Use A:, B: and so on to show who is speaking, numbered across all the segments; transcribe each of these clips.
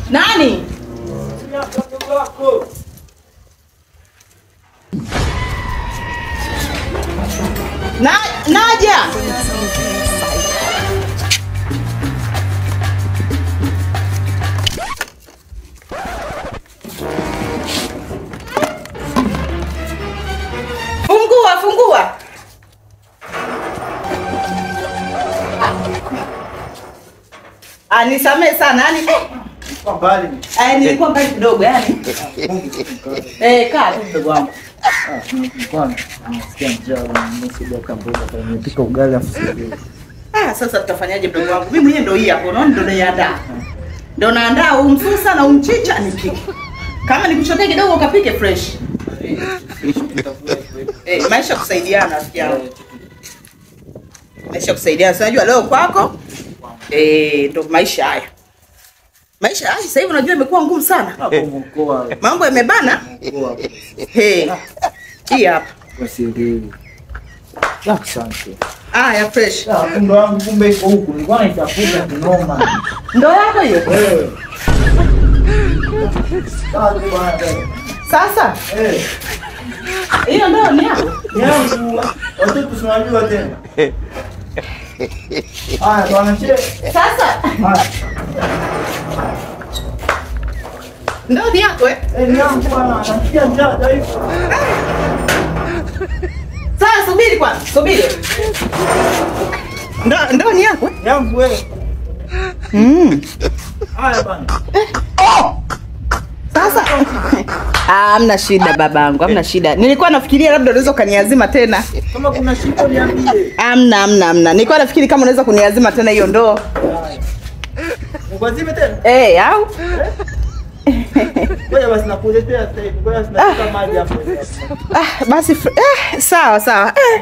A: Nani? Na, naja. Fungua, fungua. Ah, nisamee sana. Yaani eh,
B: Kwa mbali.
A: eh, nilikuwa mbali kidogo yani. Eh, kaa tu mdogo wangu.
B: Ah, nilikuwa nasikia njaa, nimesaidia kamboga pale, nimepika ugali afu sijui.
A: Ah, sasa tutafanyaje mdogo wangu? Mimi mwenyewe ndo hii hapo, unaona ndo naiandaa. Ndo naandaa huu msusa na huu mchicha nipike. Kama nikuchotee kidogo ukapike fresh. Eh, maisha kusaidiana rafiki yangu. Maisha kusaidiana. Si unajua leo kwako? Eh, ndo maisha haya. Maisha haya sasa hivi unajua imekuwa ngumu sana.
B: Hapo mkoa,
A: Mambo yamebana.
B: mkoa
A: Hey. Hii hapa.
B: kwa siri. Ya asante.
A: Ah, ya fresh.
B: Ya kumbe wangu kumbe iko huku. Nilikuwa naitafuta kinoma.
A: Ndo yako hiyo.
B: Eh. Sawa tu bwana.
A: Sasa
B: Eh.
A: hiyo ndo ni yako.
B: Yangu watoto tunajua tena. Haya bwana che.
A: Sasa
B: Haya.
A: ndo ni yako eh.
B: Eh, ni yangu bwana. Nasikia njaa dhaifu.
A: Sasa subiri kwanza, subiri. Ndo ndo ni yako eh.
B: Yangu wewe.
A: Mm.
B: Haya bwana.
A: Sasa ah, hamna shida babangu, hamna shida. Nilikuwa nafikiria labda unaweza ukaniazima tena.
B: Kama kuna shida niambie.
A: Hamna, hamna, hamna. Nilikuwa nafikiri kama unaweza kuniazima tena hiyo ndoo.
B: Nikwazime tena.
A: Eh, au
B: Ngoja basi nakuletea sasa hivi. Ngoja sinashika maji hapo.
A: ah, basi fr- eh, sawa sawa. Eh.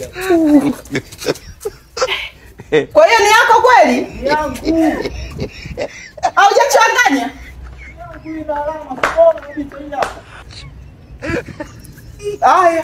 A: Kwa hiyo ni yako kweli?
B: Yangu.
A: Haujachanganya?
B: Yangu ina alama kuona kabisa hii hapa.
A: Haya.